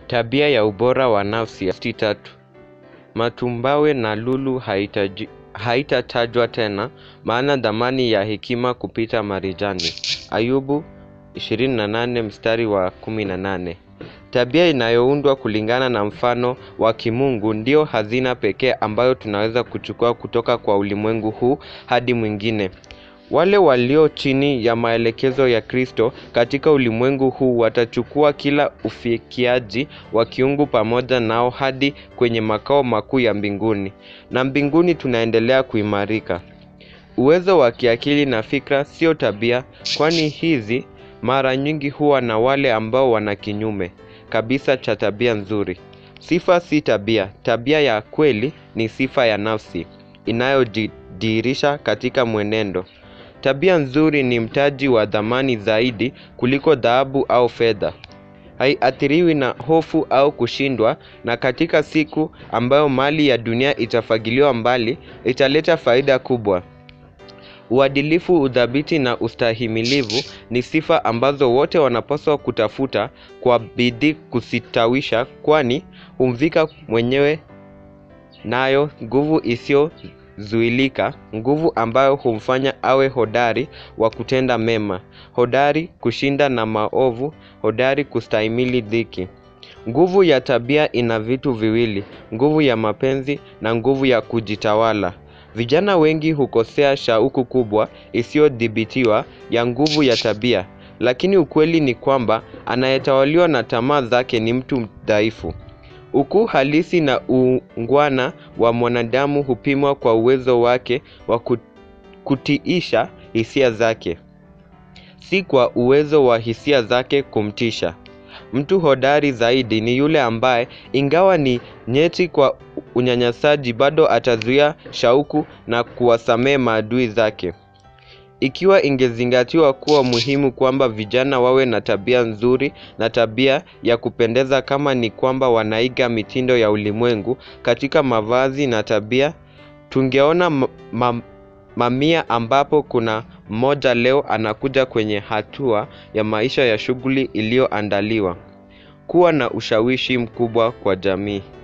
Tabia ya ubora wa nafsi sti tatu. Matumbawe na lulu haitaji- haitatajwa tena, maana dhamani ya hekima kupita marijani. Ayubu 28 mstari wa 18. Tabia inayoundwa kulingana na mfano wa kimungu ndio hazina pekee ambayo tunaweza kuchukua kutoka kwa ulimwengu huu hadi mwingine. Wale walio chini ya maelekezo ya Kristo katika ulimwengu huu watachukua kila ufikiaji wa kiungu pamoja nao hadi kwenye makao makuu ya mbinguni. Na mbinguni tunaendelea kuimarika. Uwezo wa kiakili na fikra sio tabia, kwani hizi mara nyingi huwa na wale ambao wana kinyume kabisa cha tabia nzuri. Sifa si tabia. Tabia ya kweli ni sifa ya nafsi inayojidhihirisha katika mwenendo. Tabia nzuri ni mtaji wa dhamani zaidi kuliko dhahabu au fedha. Haiathiriwi na hofu au kushindwa, na katika siku ambayo mali ya dunia itafagiliwa mbali, italeta faida kubwa. Uadilifu, udhabiti na ustahimilivu ni sifa ambazo wote wanapaswa kutafuta kwa bidii kusitawisha, kwani humvika mwenyewe nayo nguvu isiyozuilika, nguvu ambayo humfanya awe hodari wa kutenda mema, hodari kushinda na maovu, hodari kustahimili dhiki. Nguvu ya tabia ina vitu viwili, nguvu ya mapenzi na nguvu ya kujitawala. Vijana wengi hukosea shauku kubwa isiyodhibitiwa ya nguvu ya tabia, lakini ukweli ni kwamba anayetawaliwa na tamaa zake ni mtu dhaifu. Ukuu halisi na uungwana wa mwanadamu hupimwa kwa uwezo wake wa ku- kutiisha hisia zake, si kwa uwezo wa hisia zake kumtisha. Mtu hodari zaidi ni yule ambaye ingawa ni nyeti kwa unyanyasaji bado atazuia shauku na kuwasamehe maadui zake. Ikiwa ingezingatiwa kuwa muhimu kwamba vijana wawe na tabia nzuri na tabia ya kupendeza kama ni kwamba wanaiga mitindo ya ulimwengu katika mavazi na tabia, tungeona ma- ma- mamia ambapo kuna mmoja leo anakuja kwenye hatua ya maisha ya shughuli iliyoandaliwa kuwa na ushawishi mkubwa kwa jamii.